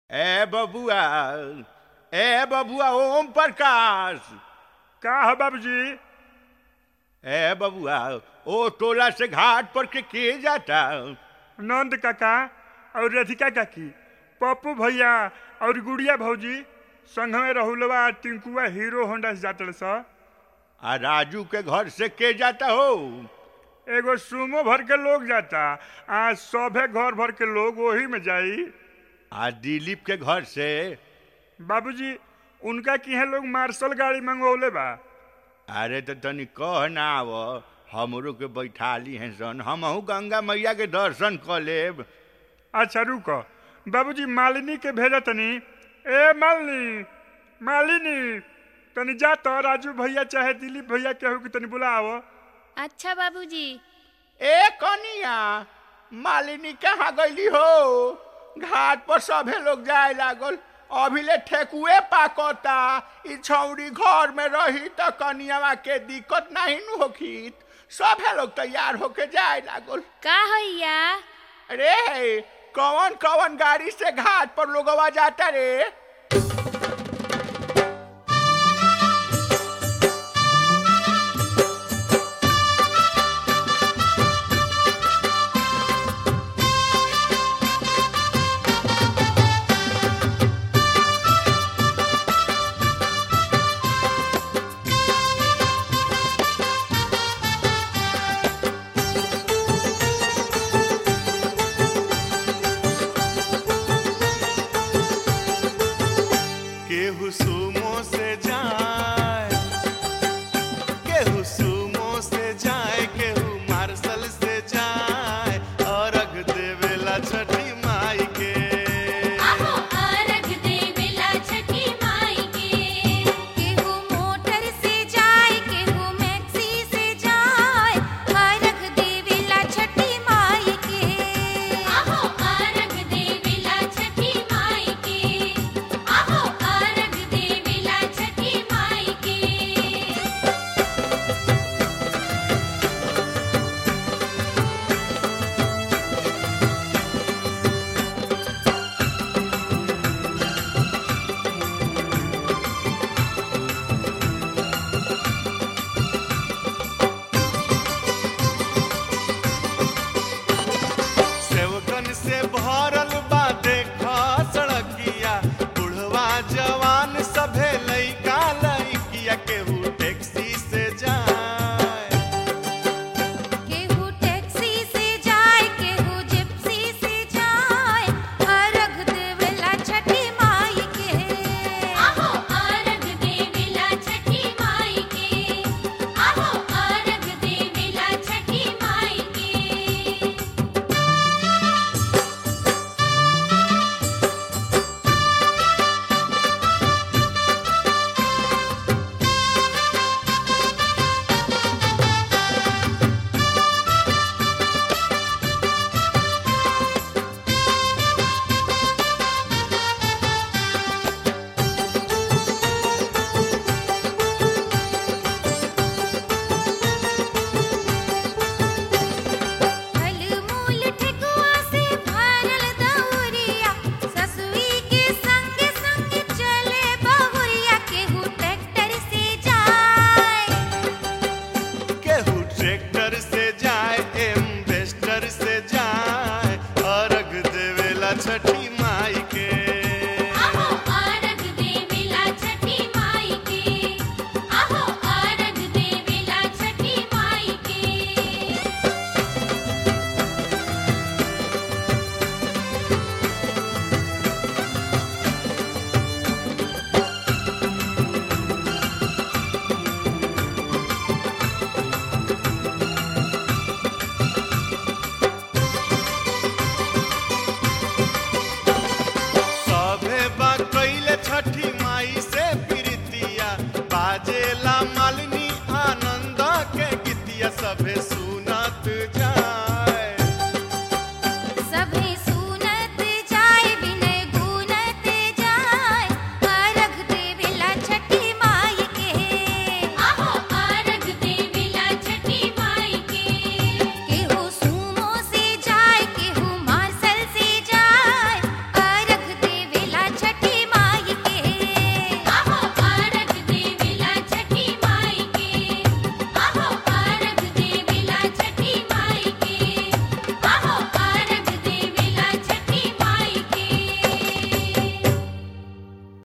ए बबुआ ए बबुआ ओम प्रकाश का है बाबूजी ए बबुआ ओ टोला से घाट पर के के जाता नंद काका और राधिका काकी पप्पू भैया और गुड़िया भौजी संग में राहुलवा टिंकुआ हीरो होंडा से जाते स आ राजू के घर से के जाता हो एगो सुमो भर के लोग जाता आ सभे घर भर के लोग वही में जाई आ दिलीप के घर से बाबूजी उनका किहे लोग मार्शल गाड़ी मंगवले बा अरे तो तनी कह ना आव हमरो के बैठाली हैं सन हमहू गंगा मैया के दर्शन कर लेब अच्छा रुको बाबूजी मालिनी के भेजा तनी ए मालिनी मालिनी तनी जा तो राजू भैया चाहे दिलीप भैया केहू के तनी बुलाओ अच्छा बाबूजी ए कनिया मालिनी कहाँ गईली हो घाट पर सभे लोग जाए लागल अभिले ठेकुए पाकता ई छौरी घर में रही त कनियावा के दिक्कत नहीं नु होखीत सभे लोग तैयार होके जाए लागल का हैया रे कौन कौन गाड़ी से घाट पर लोगवा जाता रे